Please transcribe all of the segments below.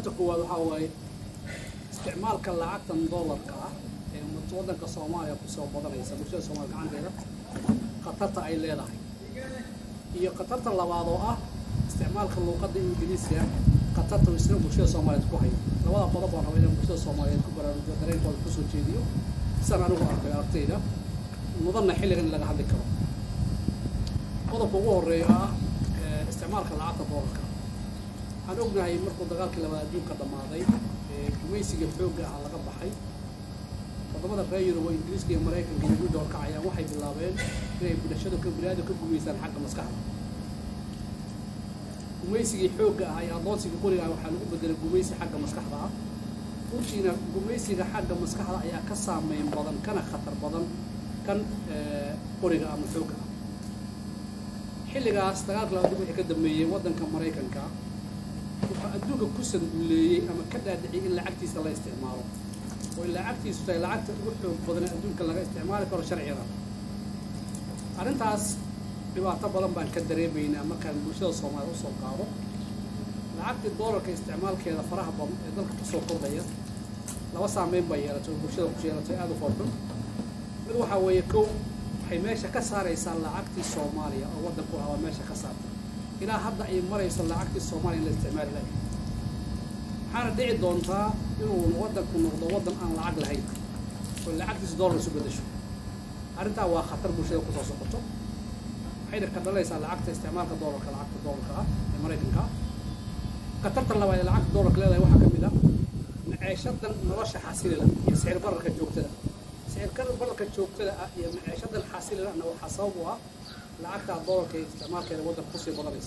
khatarta koowaad waxaa waaye isticmaalka lacagtan dollarka ah ee waddanka soomaaliya kusoo badanaysa bulshada soomaaliya gacanteeda khatarta ay leedahay iyo khatarta labaad oo ah isticmaalka luuqadda ingiriiska khatarta uu isna bulshada soomaaliyeed ku hayo labada qodob baan raba inaan bulshada soomaaliyeed ku baraarujiyo dareenkooda kusoo jeediyo sidan anigu arkay aragtayda mudanna xilligan in laga hadli karo qodobka ugu horeeya ah isticmaalka lacagta doolarka waxaan ognahay markuu dagaalkii labaad adduunka dhammaaday gumaysiga xoogga ah laga baxay wadamada reer yurub oo ingiriiska iyo maraykanka iyo midda horkacayaan waxay bilaabeen inay bulshadu ka biniaadu ka gumaysaan xagga maskaxda gumaysigii xoogga ah iyo adoonsigii qoriga ah waxaa lagu bedelay gumaysi xagga maskaxda ah runtiina gumaysiga xagga maskaxda ayaa ka saameyn badan kana khatar badan kan qoriga ama xoogga ah xilligaas dagaalka labaad wixii ka dambeeyey waddanka maraykanka wuxuu adduunka ku sanduleeyey ama ka dhaadhiciyay in lacagtiisa la isticmaalo oo in lacagtiisu tahay lacagta ugu xoog badan adduunka laga isticmaali karo sharciga arrintaas dhibaato badan baan ka dareemaynaa markaan bulshada soomaaliyed usoo qaado lacagtii doolarka isticmaalkeeda faraha badan ee dalka kusoo kordhaya laba saameyn baa yeelatay oo bulshada ku yeelatay aada u foorxun mid waxaa weeye kow waxay meesha ka saaraysaa lacagtii soomaaliya oo waddanku ahaa meesha ka saartay ilaa hadda ay marayso lacagtii soomaaliya in la isticmaali lahay waxaana dhici doontaa inuu waddanku noqdo waddan aan lacag lahayn oo lacagtiisa doolar isu bedasho arrintaa waa khatar bulshada kusoo socoto waxayna ka dhalaysaa lacagta isticmaalka doolarka lacagta doolarka ah ee maraykanka khatarta labaad ee lacagta doolarka leedahay waxaa ka mid ah maceeshadan nolosha xasilila iyo sicir bararka joogtada sicir bararka joogtada ah iyo maceeshadan xasililana waxaa sabab u ah lacagta doolarka iyo isticmaalkeeda waddanka kusii badanaysa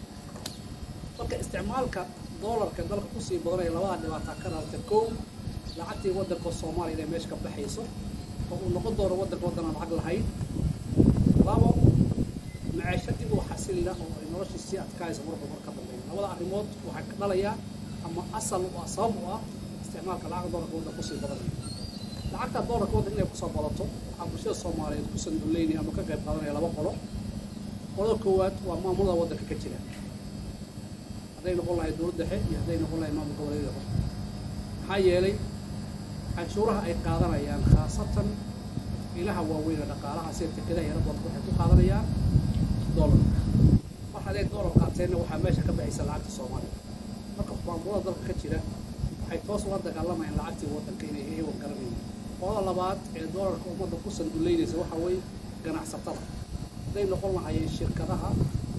marka isticmaalka doolarka dalka kusii badanaya labada dhibaataa ka dhalata kow lacagtii waddanka soomaaliya inay meesha ka baxayso oo uu noqon doono waddanka waddan aan lacag lahayn labo maceeshadii uu xasilila oo ay noloshii sii adkaaysa marba mar ka dambeeya labada arrimood waxay ka dhalayaa ama asal u ah sabab u ah isticmaalka lacagta doolarka waddanka kusii badanaya lacagta doolarka waddanka inay kusoo badato waxaa bulshada soomaaliyeed ku sanduleynaya ama ka qayb qaadanaya laba qolo qolada koowaad waa maamulada waddanka ka jira hadday noqon lahay dowlad dhexe iyo hadday noqon lahay maamul goboleedyada maxaa yeelay canshuuraha ay qaadanayaan khaasatan ilaha waaweyn ee dhaqaalaha sida tekadaha yara badan waxay ku qaadanayaan doolar mar hadday doolar qaateenna waxaa meesha ka baxaysa lacagta soomaaliya marka maamulada dalka ka jira waxay toos uga dagaalamayaan lacagtii waddanka inay ewan garanayaan qolada labaad ee doolarka ummadda ku sanduleynaysa waxaa weeye ganacsatada hadday noqon lahayeen shirkadaha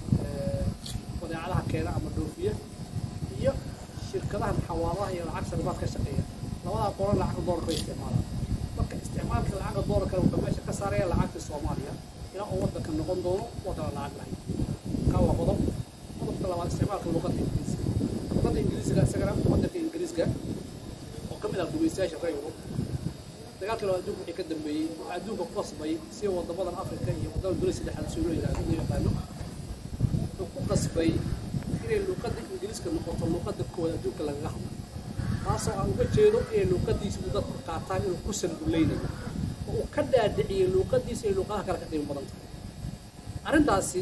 badeecadaha keena ama dhoofiya iyo shirkadaha xawaalaha iyo lacag sarbaad ka shaqeeya labadaa qolan lacagta doolarka bay isticmaalaan marka isticmaalka lacagta doolarkana wuxuu meesha ka saaraya lacagta soomaaliya ilaa uu waddanka noqon doono waddan lacag lahayn kaa waa qodob qodobka labaad isticmaalka luqadda ingiriiska luqadda ingiriiska isagana waddanka ingiriiska oo ka mid ah gumaystayaasha reer yurub dagaalka labaad adduunka wixii ka dambeeyey waxaa adduunka ku qasbay si wadamadan afrika iyo wadamada dowlad saddexaad soo loo yidhahdo loo yaqaano wuxuu ku qasbay inay luuqadda ingiriiska noqoto luuqadda koowaad adduunka lagaga hadlo taasoo aan uga jeedo inay luuqadiisa u dadku qaataan inuu ku sanduleynayo oo uu ka dhaadhiciyey luuqadiisa inay luuqadaha kale ka qiimo badan tahay arrintaasi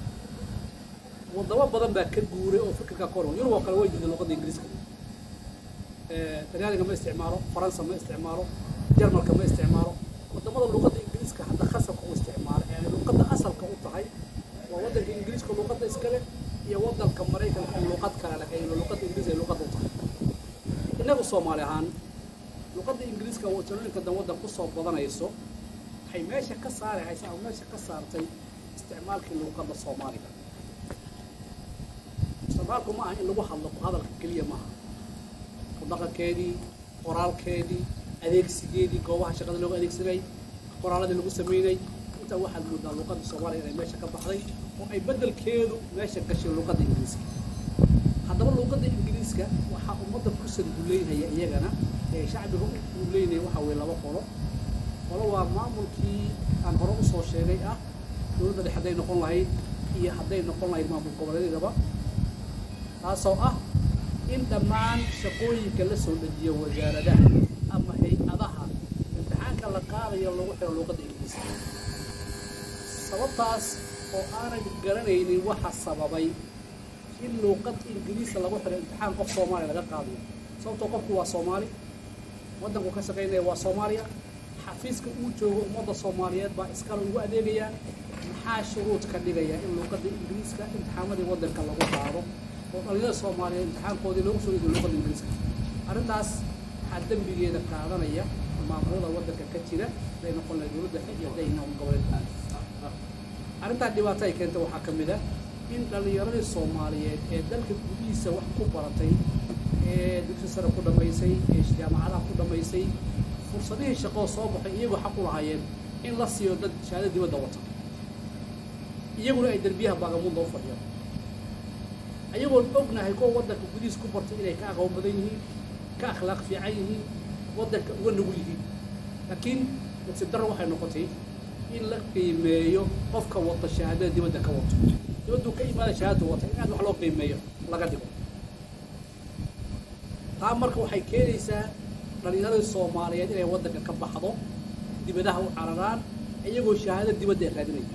wadamo badan baa ka guuray oo fikirka ka horma yurub oo kale way diiday luuqadda ingiriiska talyaaniga ma isticmaalo faransa ma isticmaalo jarmalka ma isticmaalo wadamada luuqadda ingiriiska hadda khasabka u isticmaalo ee ay luuqadda asalka u tahay waa waddanka ingiriiska luuqadda iskale iyo waddanka maraykanka oo luuqad kale leh ay luuqadda ingiriiska ay luuqadda u tahay innagu soomaali ahaan luuqadda ingiriiska oo talooyinka dan waddan kusoo badanayso waxay meesha ka saari haysaa ama meesha ka saartay isticmaalkii luuqadda soomaaliga isticmaalku ma aha in lagu hadlo hadalka keliya maaha dhaqankeedii qoraalkeedii adeegsigeedii goobaha shaqada loogu adeegsanay qoraaladii lagu sameynay intaa waxaad moodaa luuqadda soomaaliya inay meesha ka baxday oo ay beddelkeedu meesha gashay luuqadda ingiriiska haddaba luuqadda ingiriiska waxaa ummadda ku sanduleynaya iyagana ee shacbiga u leynaya waxaa weye laba qolo qolo waa maamulkii aan hore usoo sheegay ah dowladda dhexe hadday noqon lahayd iyo hadday noqon lahayd maamul goboleedyadaba taasoo ah in dhammaan shaqooyinka la soo dejiyo wasaaradaha ama hay-adaha imtixaanka la qaadayo lagu xiro luuqadda ingiriiska sababtaas oo aanay garanaynin waxa sababay in luuqad ingiriisa lagu xiro imtixaan qof soomaaliya laga qaadayo sababtoo qofku waa soomaali waddanku ka shaqaynaya waa soomaaliya xafiiska uu joogo ummadda soomaaliyeed baa iskale ugu adeegayaa maxaa shuruud ka dhigaya in luuqadda ingiriiska imtixaamadii waddanka lagu qaado oo dhalinyada soomaaliyeed imtixaankoodii loogu soo idiyo luuqadda ingiriiska arrintaas waxaa dembigeeda qaadanaya maamulada waddanka ka jira haday noqon lahay dowladda xig iyo hadday noqon goboleedka arrintaa dhibaato ay keenta waxaa ka mid ah in dhallinyaradii soomaaliyeed ee dalka gudihiisa wax ku baratay ee dugsi sare ku dhammaysay ee jaamacadaha ku dhammaysay fursadihii shaqoo soo baxay iyagoo xaq u lahaayeen in la siiyo dad shahaado dibadda wata iyaguna ay derbiyaha baagamuunda u fadhiyaan ayagoon ognahay kuwa waddanka gudihiis ku bartay inay ka aqoon badan yihiin ka akhlaaq fiican yihiin waddanka uga nugul yihiin laakiin nasiib darro waxay noqotay in la qiimeeyo qofka wata shahaadada dibadda ka wato dibaddu ka imaada shahaadadu wata in aad wax loo qiimeeyo laga dhigo taa marka waxay keenaysaa dhallinyaradii soomaaliyeed inay waddanka ka baxdo dibadaha u cararaan iyagoo shahaado dibadda ay raadinaya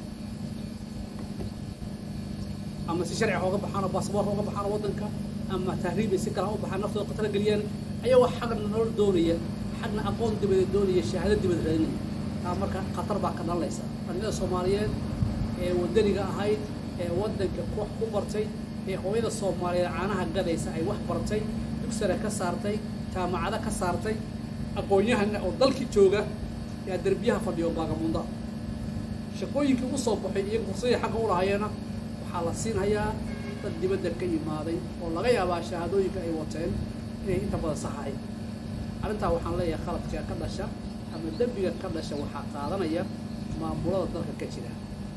ama si sharciga oga baxaan oo baasboorka oga baxaan oo waddanka ama tahriibay si kale ha u baxaan naftooda khatara geliyaan ayagoo xagna nolol doonaya xagna aqoon dibadeed doonaya shahaado dibad raadinaya taa marka khatar baa ka dhalanaysa dhallinyada soomaaliyeed ee waddaniga ahayd ee waddanka wax ku bartay ee hooyada soomaaliyeed caanaha gadaysa ay wax bartay dugsare ka saartay jaamacado ka saartay aqoon-yahana oo dalkii jooga yaa derbiyaha fadhiyo baagamundaha shaqooyinkii u soo baxay iyaga fursadii xagga u lahayeena waxaa la siinhayaa dad dibadda ka yimaaday oo laga yaabaa shahaadooyinka ay wateen inay inta badan saxahay arrintaa waxaan leeyahay khaladka ka dhasha ama dembiga ka dhasha waxaa qaadanaya maamulada dalka ka jira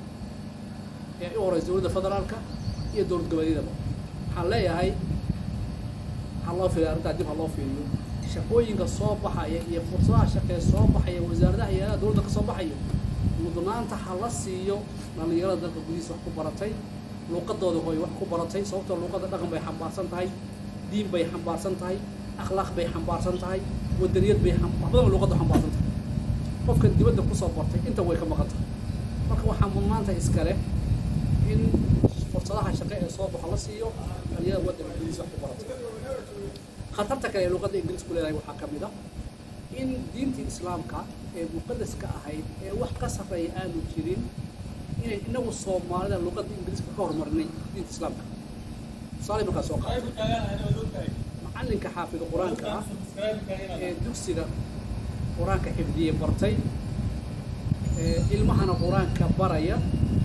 ee u horeysa dowladda federaalka iyo dowlad goboleedyadaba waxaan leeyahay waxaa loo fiiriya arrintaa dib ha loo fiiriyo shaqooyinka soo baxaya iyo fursadaha shaqee soo baxaya wasaaradaha hay-adaha dowladda ka soo baxayo mudnaanta ha la siiyo dhallinyarada dalka gudihiisa wax ku baratay luuqadooda hooy wax ku baratay sababtoo luuqadda dhaqan bay xambaarsan tahay diin bay xambaarsan tahay akhlaaq bay xambaarsan tahay wadaniyad bay wax badan luuqadda xambaarsan tahay qofkan dibadda kusoo bartay inta way ka maqan tahay marka waxaa mudnaanta iskale in fursadaha shaqe ee soo baxo la siiyo dhallinyarada waddanka gudihiisa wax ku baratay khatarta kale ee luuqadda ingiriisku leedahay waxaa ka mid ah in diintii islaamka ee muqadaska ahayd ee wax ka sarreeya aanu jirin inay inagu soomaalida luuqadda ingiriiska ka horumarinay diinta islaamka tusaale markaa soo qaato macallinka xaafida qur-aanka ah ee dugsiga qur-aanka xifdiyey bartay ee ilmahana qur-aanka baraya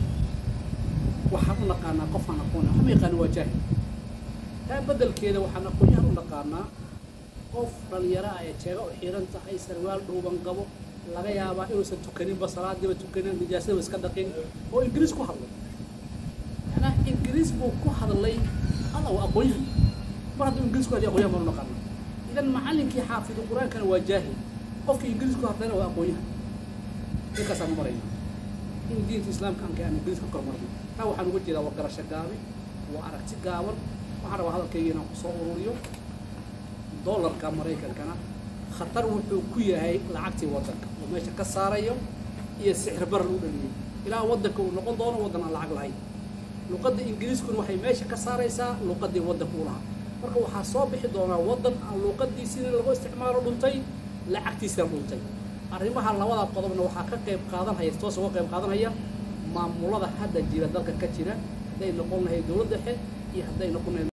waxaan u naqaanaa qofaan aqoon waxma yaqaana waa jaahil taa beddelkeeda waxaan aqoonyahan u naqaanaa qof dhalinyaro ah ee jeega u xiran tahay sarwaal dhuuban qabo laga yaabaa inuusan tukaninba salaadiiba tukanin nijaasadaba iska dhaqin oo ingiriis ku hadlay macnaa ingiriis buu ku hadlay alla waa aqoonyahan mar hadduu ingiriis ku hadlay aqoonyahan baan u naqaanaa idan macallinkii xaafidu qur-aankana waa jaahil qofkii ingiriis ku hadlayna waa aqoonyahan ninkaasaan u marayna in diinta islaamka anka aan ingiriis ka kormarno taa waxaan uga jeedaa waa garasho gaabi waa aragti gaaban waxaan rabaa hadalkayga inaan kusoo ururiyo dollarka maraykankana khatar wuxuu ku yahay lacagtii waddanka oo meesha ka saarayo iyo sixir bar lagu dhaliyey ilaa waddanka uu noqon doono waddan aan lacag lahayn luqadda ingiriiskuna waxay meesha ka saaraysaa luqaddii waddanka u lahaa marka waxaa soo bixi doonaa waddan aan luqaddiisina lagu isticmaalo dhuntay lacagtiisina dhuntay arrimaha labada qodobna waxaa ka qayb qaadanhaya toos uga qayb qaadanaya maamulada hadda jira dalka ka jira hadday noqon lahayd dowladda dhexe iyo hadday noqon lahayd